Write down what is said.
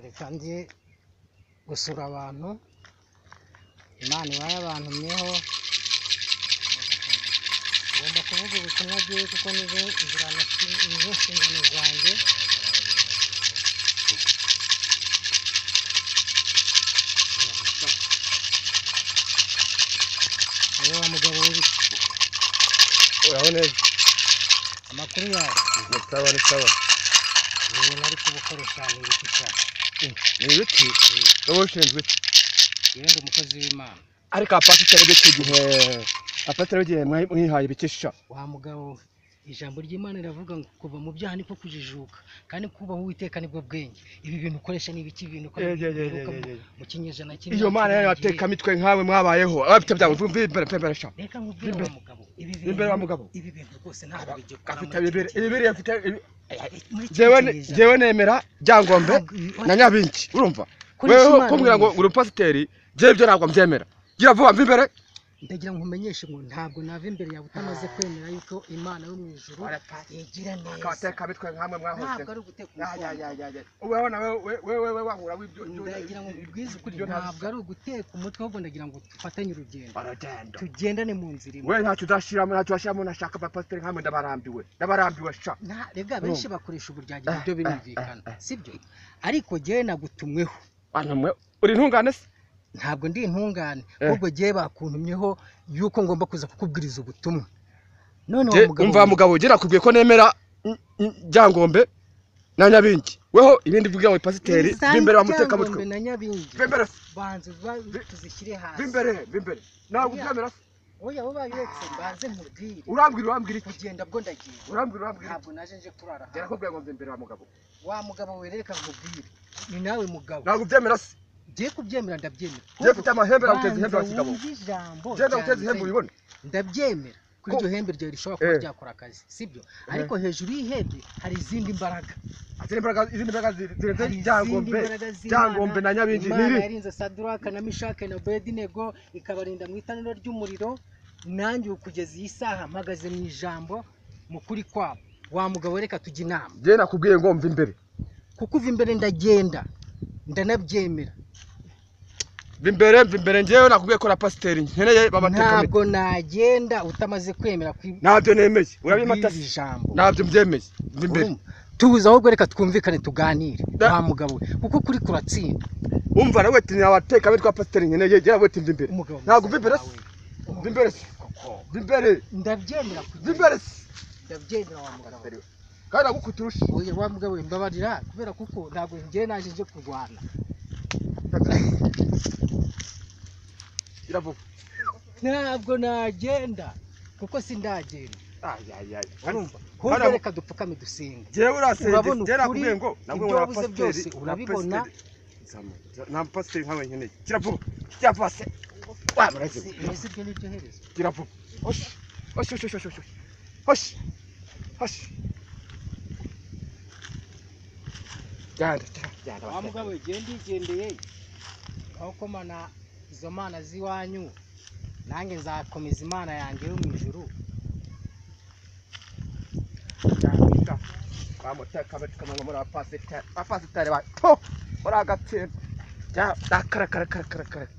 yatangiye gusura abantu, Imana iba yabantumyeho, ngomba kuvuga ubutumwa bwiza kuko nizo nizo nshingano zanjye, ni wa mugabo w'ibiti, uraho neza amakuru yawe ni sawa ni sawa ni ibintu ari kubukoresha ni ibiti cyane, ni ibiti wowe ushinzwe iki yewe ndi umukozi w'Imana, ariko apasiteri w'icyo gihe apasiteri w'igihe mwayi- mwihaye ibikisha wa mugabo we, ijambo ry'Imana riravuga ngo kuva mu byaha niko kujijuka, kandi kubaha Uwiteka nibwo bwenge, ibi bintu ukoresha ni ibiki bintu ukoresha Ye, ye, ye, ye, bivuka mu- ye, ye. mu kinyejana kimwe iyo mana yayo cy'irangiye. batekamitwe nkawe mwabayeho abafite byawe mvimberesha reka nkubwire Imbere. wa mugabo Imbere wa mugabo. ibi bintu rwose ntabwo bigikora afite muri iki bibiri gihe. ibibiri afite ibi- Muri iki jewe ne- kinyejana. jewe nemera ryangombe Ntabwo- na nyabingi urumva Kuri wewe Imana kumbwira ngo neza. uri pasiteri jewe ibyo ntabwo mbyemera gira vuba mva imbere ndagira ngo nkumenyeshe ngo ntabwo nava imbere yawe utamaze kwemera yuko imana yo mu ijuru yigira neza abitwe nkamwe ntabwo ari uguteka umutwe ubaho nawe wewe wahura ndagira ngo mbibwize ukuri ntabwo ari uguteka umutwe ahubwo ndagira ngo dufatanye urugendo baragenda tugendane mu nzira imwe we ntacyo uzashiramo ntacyo uzashiramo nashaka abapasiteri nkamwe ndabarambiwe ndabarambiwe sha Nta- rega benshi bakoresha uburyarya ibyo Eh, eh, birumvikana eh, eh. sibyo ariko jyewe nagutumweho Bana mwe uri intungane se ntabwo ndi intungane Eh. ahubwo jyewe bakuntumyeho yuko ngomba kuza kukubwiriza ubutumwa none wa Je, mugabo umva we, mugabo ugera akubwiye ko nemera mm, mm, ryangombe na nyabingi weho ibindi bivuga ngo pasiteri iza bimbere bamuteka mutwe Ryangombe na nyabingi bimbere se, banze ba- tuzishyire hasi bimbere bimbere ntabwo Oya. ubyemera se oya abo bayiretse banze nkubwire urambwira urambwira iki kugenda bwo ndagiye urambwira urambwira iki ntabwo naje nje kurara hano jya nakubwira ngo nze imbere wa mugabo wa mugabo wereka nkubwire ni nawe mugabo ntabwo ubyemera se ngiye kubyemera ndabyemera jya ufite amahembe naguteza Banza ihembe wa kigabo wumve ijambo jya ndaguteza ryanjye. ihembe ubibone ndabyemera kuri Ko- iryo hembe ryawe rishobora kuba Eh. ryakora akazi sibyo ariko hejuru y'ihembe hari izindi mbaraga izindi mbaraga izindi mbaraga zirenze Hari izindi ryangombe mbaraga z'Imana. ryangombe na nyabingi Imana niri yarinze Saduraka na Mishake na Abedinego ikabarinda mu itanura ry'umuriro nanjye ubu kugeza iyi saha mpagaze mu ijambo mu kuri kwabo wa mugabo reka tujya inama jya nakubwiye ngo mva imbere kuko uva imbere ndagenda ndanabyemera mva imbere mva imbere njyewe nakubwiye ko na pasiteri nkeneye babateka ntabwo nagenda utamaze kwemera kwi- ntabyo nemeye urabimata kw'iri jambo ntabyo mbyemeye mva imbere Urumva? tuza ahubwo reka twumvikane tuganire Da- wa mugabo we kuko kuri kuratsinda umva nawe ati ntiwateka bitwa pasiteri nkeneye jya we ati mva imbere umugabo mwiza ntabwo mva imbere se wawe. mva imbere se mva imbere ndabyemera kujya mva imbere se ndabyemera wa mugabo we. kandi nagukuturusha oya wa mugabo we mbabarira kubera kuko ntabwo njyewe naje nje kurwana iravuga ntabwo nagenda kuko sindagenda ayayaya urumva Hano- ahubwo reka dupfukame dusenga jyewe urasenze Urabona jyewe ukuri, nakubwiye ngo nabwo ibyo na wabuze pasiteri byose na urabibona. pasiteri. Zama, nta pasiteri nkawe nkeneye gira vuba gira vuba se wamureze Si- ese ibyo ni byo herezo gira vuba hoshi hoshi hoshi hoshi hoshi hoshi hoshi genda genda genda wa mugabo we genda igendeye aho komana izo mana z'iwanyu nanjye nzakomeza imana yanjye yo mu ijuru muri apasitari apasitari ba to muri agatsindwa jya dakarakarakarakarakara